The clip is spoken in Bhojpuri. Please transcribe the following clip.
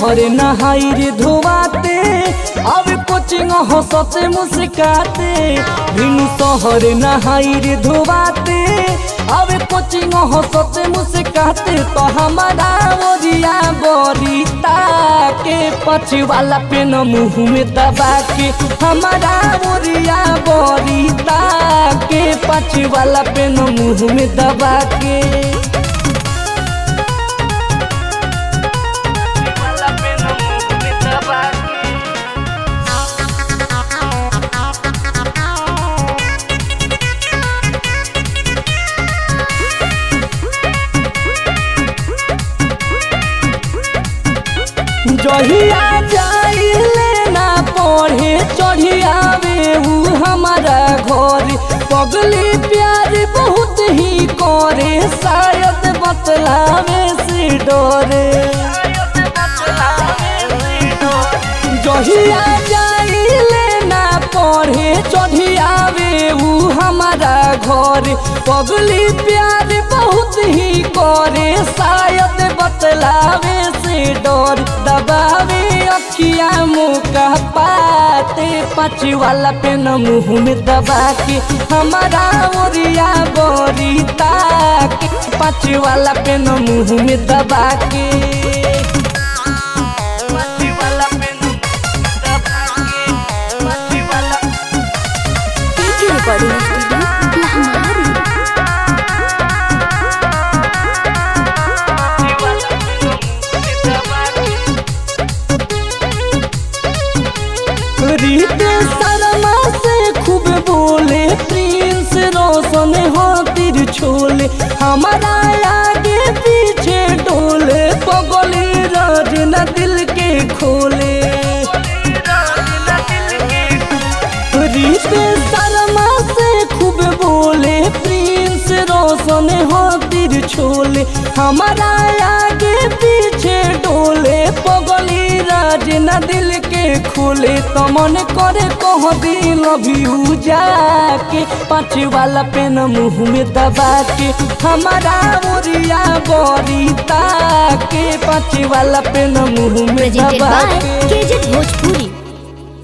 शहर नहाई रे धोवाते अब कोचिंग हंसते मुस्काते भिनु शहर नहाई रे धोवाते अब कोचिंग हंसते मुस्काते तो हमारा ओरिया बरीता के पछ वाला पेन मुंह में दबा के हमारा ओरिया बरीता के पछ वाला पेन मुंह में दबा के जहिया जाइले ना पढ़े चढ़ियावे ऊ हमारा घर पगली प्यार बहुत ही करे शायद बतलावे से डरे जहिया जाइले ना पढ़े चढ़ियावे ऊ हमारा घर पगली प्यार बहुत ही करे शायद बतलावे से डर दबावे अखिया मुका पाते पाँच वाला पेन मुंह में दबा के हमारा ओरिया बरीता के पाँच वाला पेन मुंह में दबा के पीके रिकॉर्डिंग स्टूडियो लहमारी रीते शर्मा से खूब बोले प्रिंस रोशन हाथिर छोले हमारा आगे पीछे डोले पगली राज न दिल के खोले रीते शर्मा से खूब बोले प्रिंस रोशन हाथिर छोले हमारा आगे पीछे डोले पगली राज न दिल के खोले तो मन करे कह दिल अभी जाके पाँच वाला पेन मुंह में दबा के हमारा ओरिया बरीता के पाँच वाला पेन मुंह में प्रेजेंटेड दबा बाय के केजेट भोजपुरी